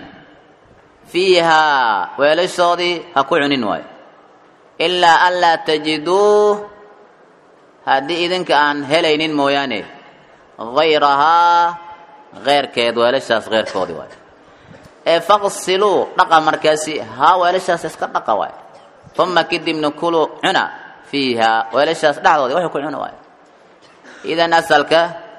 fiihaa weelashoodii ha ku cunin waayo ilaa an laa tajiduu haddii idinka aan helaynin mooyaane hayrahaa keyrkeed weelashaas keyrkoodii waay ee faqsiluu dhaqa markaasi haa weelashaas iska dhaqa waay uma kadibna kuluu cuna fiihaa weelashaas dhexdoodii waxay ku cuna waay idan asalka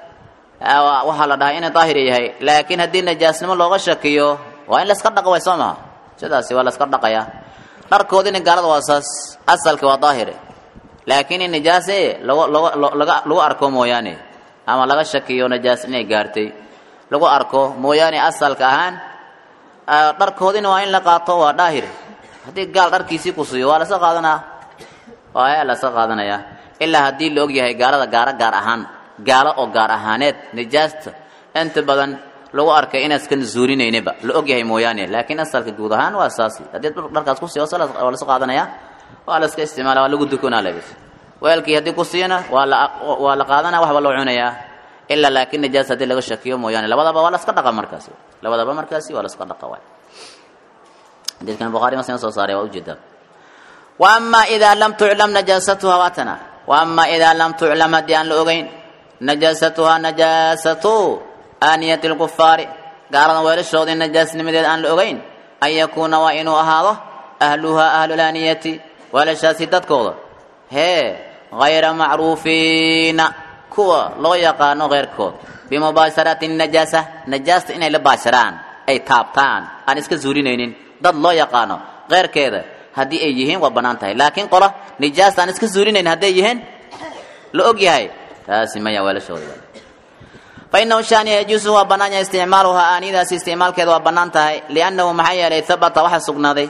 waxaa la dhahay inay daahir yahay laakiin haddii najaasnimo looga shakiyo waa in layska dhaqa waay soo maha sidaasi waa layska dhaqayaa dharkoodina gaalada waa saas asalka waa daahire laakiin in najaase lagu arko mooyaane ama laga shakiyo najaas inay gaartay lagu arko mooyaane asalka ahaan dharkoodina waa in la qaato waa daahir haddii gaal dharkiisii ku siiyo waa laska qaadanaa waa laska qaadanaya ilaa haddii la og yahay gaalada gaaro gaar ahaan gaalo oo gaar ahaaneed najaasta inta badan lagu arkay inaaskan zuulinaynaba la og yahay mooyaane laakiin asalka guud ahaan waa saasi haddii dharkaas ku siiyo waa laska qaadanaya waa laska isticmaala waa lagu dukanaa labis weelkii haddii ku siiyana waa la waa la qaadanaya waxba loo cunayaa ilaa laakiin najaas haddii laga shakiyo mooyaane labadaba waa laska dhaqa markaasi labadaba markaasi waa laska dhaqa waay xadiidkan bukhaari muslim soo saaray waa ujeedaa wa ama idaa lam tuclam najaasatuha waatana wa ama idaa lam tuclam haddii aan la ogeyn najaasatuha najaasatu aaniyati lkufaari gaaladan weelashoodii najaasnimadeed aan la ogeyn an yakuuna waa inuu ahaado ahluhaa ahlulaaniyati weelashaasi dadkooda hee hayra macruufiina kuwa loo yaqaano keyrkood bimubaasharati najaasa najaasta inay la baasharaan ay taabtaan aan iska zuulinaynin dad loo yaqaano keyrkeeda haddii ay yihiin waa bannaan tahay laakiin qola nijaasta aan iska zuulinaynin hadday yihiin la og yahay taasi maya weelashooda fainahu shaaniya yajuusu waa bannaan yahay isticmaaluhaa aaniyadaasi isticmaalkeeda waa bannaan tahay liannahu maxaa yeelay habata waxaa sugnaaday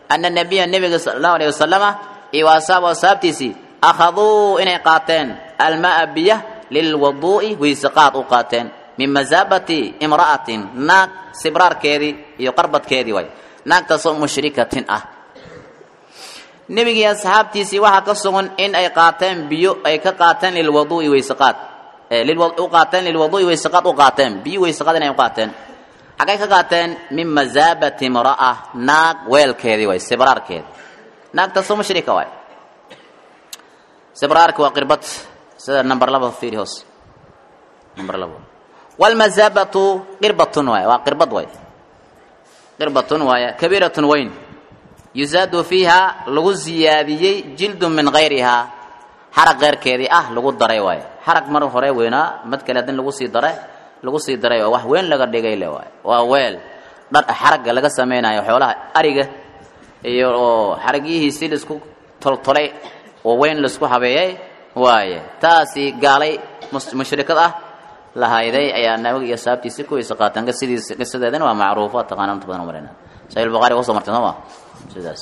ana nabiya nebiga sala allahu alayh wasalama iyo wa asaabu asaabtiisii akhaduu inay qaateen almaa biya lilwaduu'i weyseqaad u qaateen min masaabati imra'atin naag sibraarkeedii iyo qarbadkeedii way naagtaasoo mushrikatin ah nebigii asxaabtiisii waxaa ka sugan in ay qaateen biyo ay ka qaateen lilwaduu'i weyseqaad u qaateen lilwaduu'i weyseqaad u qaateen biyo weyseqaad inay u qaateen xaggay ka qaateen min masaabati imra'a naag weelkeedii way sibraarkeedi naagtaasoo mushrika waay sibraarki waa qirbad sida number laba fiiri hoos number laba walmasaabatu qirbatun waay waa qirbad waay qirbatun waaya kabiiratun weyn yusaadu fiiha lagu siyaadiyey jildun min hayrihaa xarag keyrkeedii ah lagu daray waaye xarag mar hore weynaa mad kale haddin lagu sii dare lagu sii daray oo wax weyn laga dhigay le waaye waa weel dhar xaragga laga samaynayo xoolaha ariga iyo oo xaragyihiisi laisku toltolay oo weyn laisku habeeyey waaye taasi gaalay mushrikad ah lahayday ayaa nabiga iyo saabtiisi kuwiisa qaataan qisidiis qisadeedana waa macruufo taqaana inta badan marina sahih bukhari kusoo martay sooma sidaas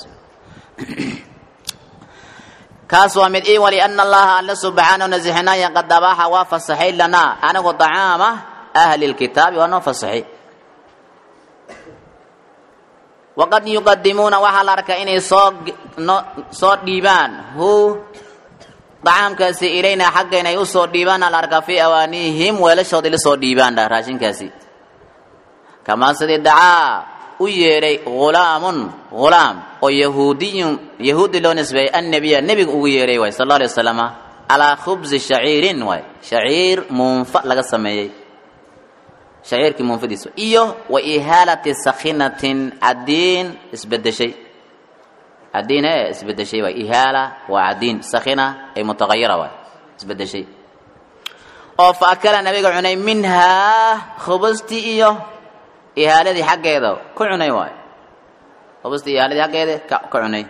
kaas waa mid ii wali ana allaha alla subxaanahu nasixinaaya qad abaaxa waa fasaxay lanaa anigu dacaama ahli lkitaabi waa noo fasaxay waqad yuqadimuuna waxaa la arkaa inay soo soo dhiibaan hu dacaamkaasi ilayna xaggeena ay usoo dhiibaana la arkaa fii awaanihim weelashoodii la soo dhiibaan dha raashinkaasi kamaa sidii dacaa u yeedhay hulaamun hulaam oo yahuudiyun yahuudi loo nisbeeyey annabiya nebiga ugu yeedhay waay sal alla alay wasalama calaa khubsi shaciirin waay shaciir muunfa laga sameeyey shaciirkii muunfadiisa iyo wa ihaalati sakhinatin cadiin isbedeshay cadiin ee isbedeshay waay ihaala waa cadiin sakhina ay mutaqayira waay isbedeshay oo fa akala nabiga cunay minhaa khubastii iyo ihaaladii xaggeeda ku cunay waay khubastii ihaaladii xaggeeda ka ka cunay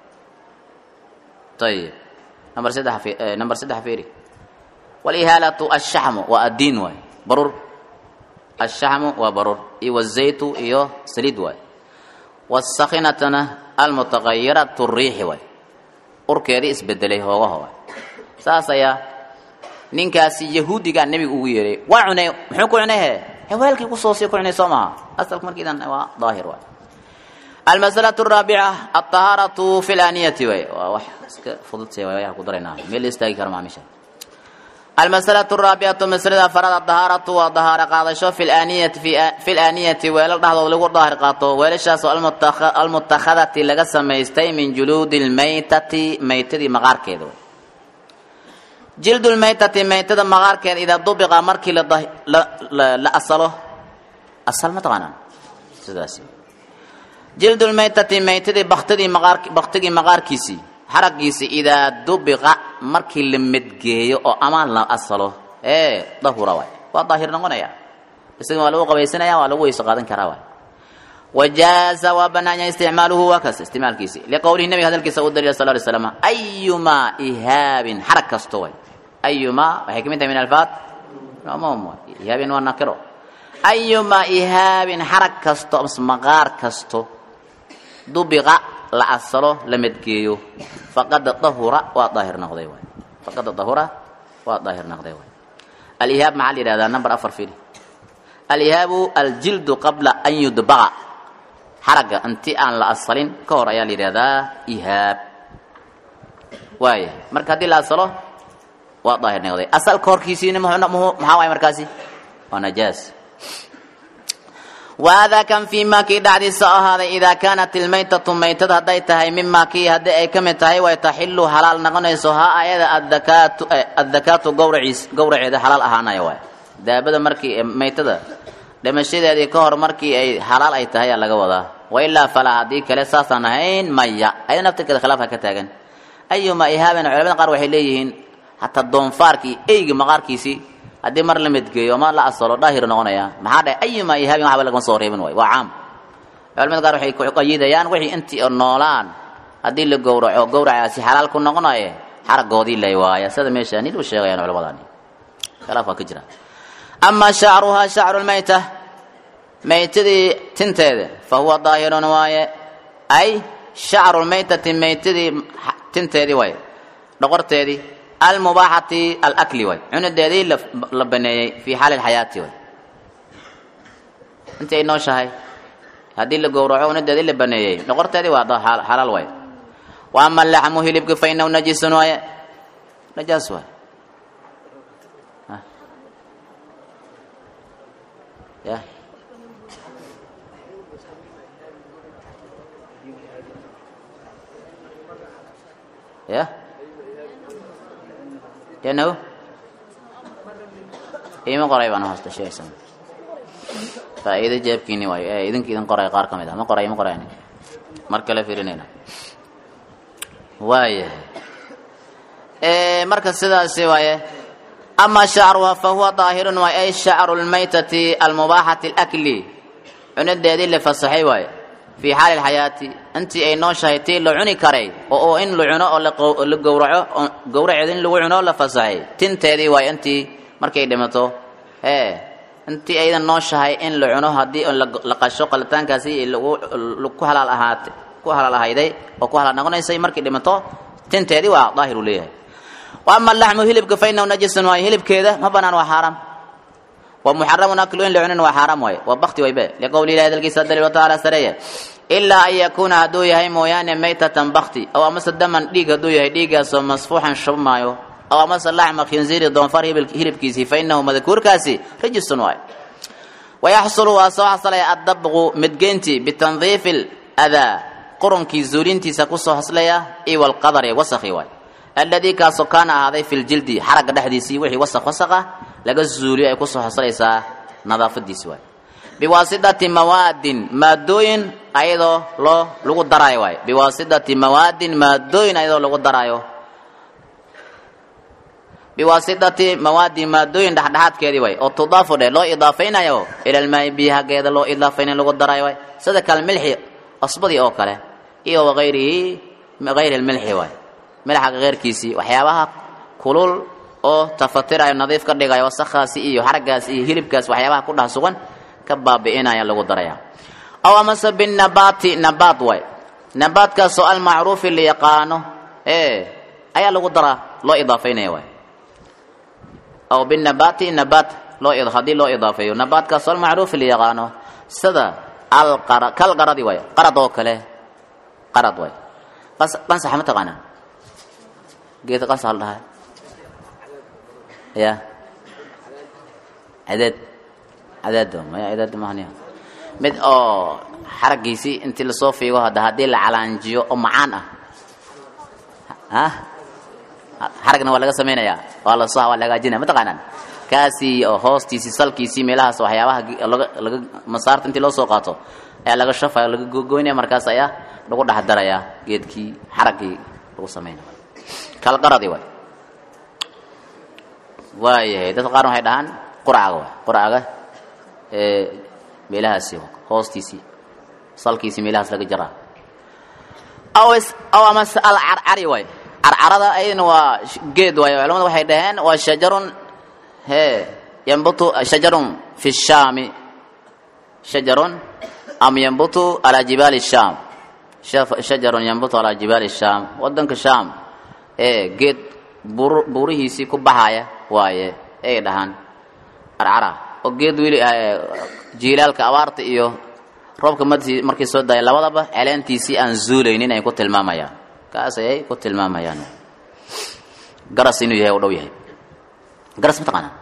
ayib number saddex number saddex fiiri walihaalatu ashaxmu waa addiin waay barur ashaxmu waa barur iyo wazaytu iyo saliid waay wasakhinatana almutaqayiratu riixi waay urkeedii isbedelay hoogaha waay saas ayaa ninkaasi yahuudigaa nebiga ugu yeehay waa cunay muxuu ku cunay he hewaalkii kusoo sii ku cunay soo maha asalka markiidan waa daahir waay almasalatu araabica alطahaaratu fi laniyati waay waa wax iska fududse waay ku daraynaa meel la istaagi kara maamisha almasalatu araabicatu masalada afaraad adahaaratu waa dahaaro qaadasho fi laniyati fi laniyati weelal dhexdood lagu daahir qaato weelashaasoo almutakhadati laga samaystay min juluudi lmaytati maytadii maqaarkeeda jildu lmaytati maytada maqaarkeeda idaa dubiqa markii la asalo asal ma taqaanaan sidaas jildu lmaytati maytadii baktidii maqaar baktigii maqaarkiisii xaragiisi idaa dubiqa markii la medgeeyo oo amaan la asalo ee dahura waay waa daahir noqonaya isaga waa lagu qabaysanaya waa lagu weyso qaadan karaa waay wajaaza waa banaanya isticmaaluhu waa kaas isticmaalkiisi liqowlihi nabiga hadalkiisa u daliila sal ly slam ayumaa ihaabin xarag kasto way ayumaa waxay ka mid tahay min alfaad umum ihaabin waa nakiro ayumaa ihaabin xarag kasto ams maqaar kasto dubiqa la asalo la medgeeyo faqad dahura waa daahir noqday waay faqad dahura waa daahir noqday waay alihaab maxaa la yihahdaa number afar fili alihaabu aljildu qabla an yudbaqa xaragga inti aan la asalin ka hor ayaa la yidhahdaa ihaab waaya marka haddii la asalo waa daahir noqday asalka horkiisiina maxaa waay markaasi waa najaas wahada kan fii ma kii dhacdiisa ahaaday idaa kaanat ilmaytatu maytad hadday tahay mima kii haddii ay ka mid tahay way taxilu halaal noqonayso ha ayada adakaatu addakaatu gawraciis gawraceeda halaal ahaanaya waay daabada markii maytada dhimashadeedii ka hor markii ay halaal ay tahay aa laga wadaa wailaa falaa haddii kale saasaan ahayn maya ayada naftirkeeda khilaafka ka taagan ayuma ihaaben culamada qaar waxay leeyihiin hataa doonfaarkii eyga maqaarkiisii haddii mar la medgeeyo ma la asalo daahir noqonaya maxaa dhahay ayuma ihaabin waxba lagama soo reebin waay waa caam culamada qaar waxay kuqayidayaan wixii intii oo noolaan haddii la gowraco gowracaasi xalaal ku noqonaye xaragoodii lay waaya sida meesha nid u sheegayaan culamadaani khilaaf waa ka jira amaa shacruhaa shacru lmayta maytadii tinteeda fa huwa daahirun waaye ay shacrulmaytati maytadii tinteedii waay dhoqorteedii almubaaxati alakli waay cunadeedii la baneeyey fii xaali lxayaati waay intii ay nooshahay haddii la gowraco cunadeedii la baneeyey dhoqorteedii waa xalaal waay wa ama laxmu hilibka fa inahu najisun waaye najaas waay ya ya yanaw iima qoray baan hoosta sheegaysan faa'iido jeebkiini waayo ee idinka idin qoray qaar ka mid ah ma qoray ma qorayn mar kale fiirinayna waayahay marka sidaasi waaye ama shacruha fa huwa daahirun waay ay shacru lmaytati almubaaxati alakli cunadeedii la fasaxay waaye fii xaali lxayaati intii ay nooshahay tii la cuni karay oo in la cuno oo la gowraco gowraceed in lagu cuno la fasaxay tinteedii waaye intii markay dhimato ee intii aydan nooshahay in la cuno haddii la qasho qalitaankaasi ku halaal ahaat ku halaal ahayday oo ku halaal noqonaysay markay dhimato tinteedii waa daahir uu leeyahay wa ama laxmu hilibka fa inahu najisun waaye hilibkeeda ma banaan waa xaaraam wa muxaramun aklu in la cunin waa xaaraam waaye waa bakti waybe liqowli ilahi dalkiisa daliil watacaala sareeye ilaa an yakuuna hadduu yahay mooyaane maytatan bakti aw amase daman dhiig hadduu yahay dhiiggaasoo masfuuxan shubmaayo aw amase laxma khinziiri doonfar hilibkiisii fa inahu madkuurkaasi rajisun waaye wayaxsulu waa soo xaslaya addabqu midgeyntii bitandiifi ladaa qurunkii zuulintiisa kusoo haslaya iyo walqadari wasakhi waay alladii kaasoo kaana ahaaday fi ljildi xaragga dhexdiisii wixii wasaq wasaq ah laga zuuliyo ay kusoo haslaysaa nadaafadiisi waay biwaasidati mawaadin maadooyin ayadoo loo lagu daraayo waay biwaasidati mawaadin maadooyin ayadoo lagu daraayo biwaasidati mawaadin maadooyin dhexdhexaadkeedii waay oo tudaafu dhe loo idaafaynayo ilalmaayi biyo hageeda loo idaafaynayo lagu daraayo waay sida kale milxi asbadii oo kale iyo wagayrihi gayri lmilxi waay milxa keyrkiisii waxyaabaha kulul oo tafatirayo nadiif ka dhigayo wasakhaasi iyo xaragaas iyo hilibkaas waxyaabaha ku dhex sugan ka baabi'inaya lagu daraya aw amase binabaati nabaad waay nabaadkaasoo almacruufi la yaqaano ee ayaa lagu daraa loo idaafaynaya waay aw binabaati nabaat loo haddii loo idaafeeyo nabaadkaasoo almacruufi la yaqaano sida alqara kal qaradi waay qarad oo kale qarad waay qansaxa ma taqaanaa geedka qansaxa la dhahay ya cadeed cadeed maya cadeed mahaniya mid oo xaraggiisii intii lasoo fiigo hadda haddii la calaanjiyo oo macaan ah ah xaragna waa laga samaynayaa waa lasoo waa la hagaajinaya ma taqaanaan kaasii oo hoostiisii salkiisii meelahaas waxyaabaha laga laga masaarta intii loo soo qaato ayaa laga shafaya laga gogoynaya markaas ayaa lagu dhex darayaa geedkii xaraggii lagu samaynaya kalqaradi waay waayahay dadka qaar waxay dhahaan qurcaga waay qurcaga ee meelahaasi hoostiisii salkiisii meelahaas laga jaraa aw aw amase alcarcari waay carcarada ayadana waa geed waay culamada waxay dhaheen waa shajarun he yambutu shajarun fi shaami shajarun am yambutu alaa jibaali shaam shajarun yambutu alaa jibaali shaam wadanka shaam ee geed buurihiisii ku baxaya waaye ay dhahaan carcara oo geed weli jiilaalka abaarta iyo roobka madi markii soo daaya labadaba celeentiisii aan zuulaynin ay ku tilmaamayaan kaas ayay ku tilmaamayaan garas inuu yahay u dhow yahay garas ma taqaanaa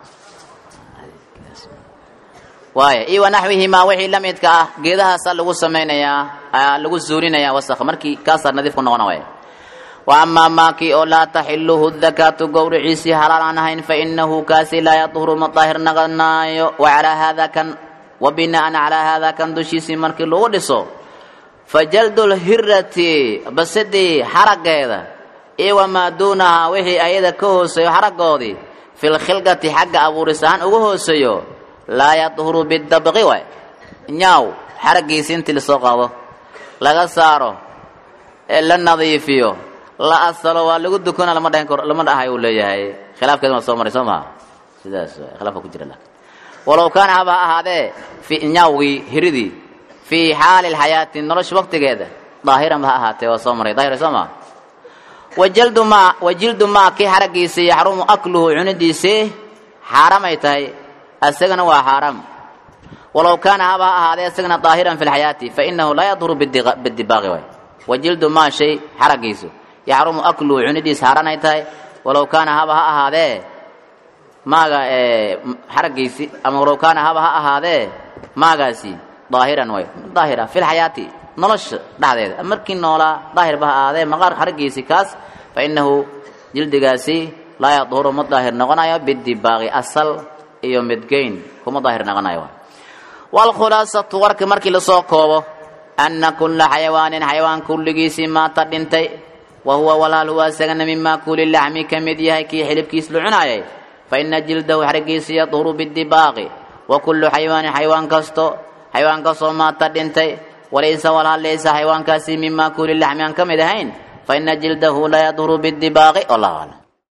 waaya iyo wanaxwihimaa wixii la midka ah geedahaasaa lagu samaynayaa lagu zuulinayaa wasakha markii kaasaa nadiif ku noqona waaya wa amaa maakii oo laa taxiluhu dakaatu gowriciisii halaal aan ahayn fa inahu kaasi laa yadhuru ma daahir naqanaayo wacalaa haada kan wa bina'an calaa haada kan dushiisii markii lagu dhiso fa jaldu lhirati basidii xaraggeeda iyo wamaa duunahaa wixii ayada ka hooseeyo xaraggoodii fi lkhilqati xagga abuuris ahaan uga hooseeyo laa yadhuru bidabqi waay nyaaw xaraggiisii intii lasoo qaado laga saaro ee la nadiifiyo la asalo waa lagu dukana lama dhahin karo lama dhahay uu leeyahay khilaafkeeduna soo maray soo maha sidaas khilaafka ku jira laakiin walow kaana haba ahaadee fi nyaawgii hiridii fii xaali lxayaati nolosha waqtigeeda daahiran ba ha ahaatee waa soo maray daahir soo maa wajildu maa wajildu maa kii xaragiisii yaxrumu akluhu cunidiisii xaaraam ay tahay isagana waa xaaraam walow kaana haba ha ahaadee isagana daahiran fi lxayaati fainahu laa yadhuru bidibaaqi waay wajildu maa shay xaragiisu yaxrumu akluhu cunidiis xaaraan ay tahay walow kaana haba ha ahaadee maaga xaragiisi ama walow kaana haba ha ahaadee maagaasi daahiran way daahira fi lxayaati nolosha dhexdeeda markii noolaa daahirba ha ahaadee maqaar xaragiisi kaas fa inahu jildigaasi laa yadhuru ma daahir noqonayo bidibaaqi asal iyo midgeyn kuma daahir noqonayo waalkhulaasatu warka markii lasoo koobo anna kulla xayawaanin xayawaan kulligiisii maata dhintay wa huwa walaal huwa isagana mimaa kuuli laxmi ka mid yahay kii xilibkiis la cunaayay fa ina jildahu xarigiisi yadhuru bidibaaqi wa kullu xayawaanin xayawaan kasto xayawaan kastoo maata dhintay walaysa walaal laysa xayawaankaasi mimaa kuuli laxmi aan ka mid ahayn fa ina jildahu la yadhuru bidibaaqi wallahu aclam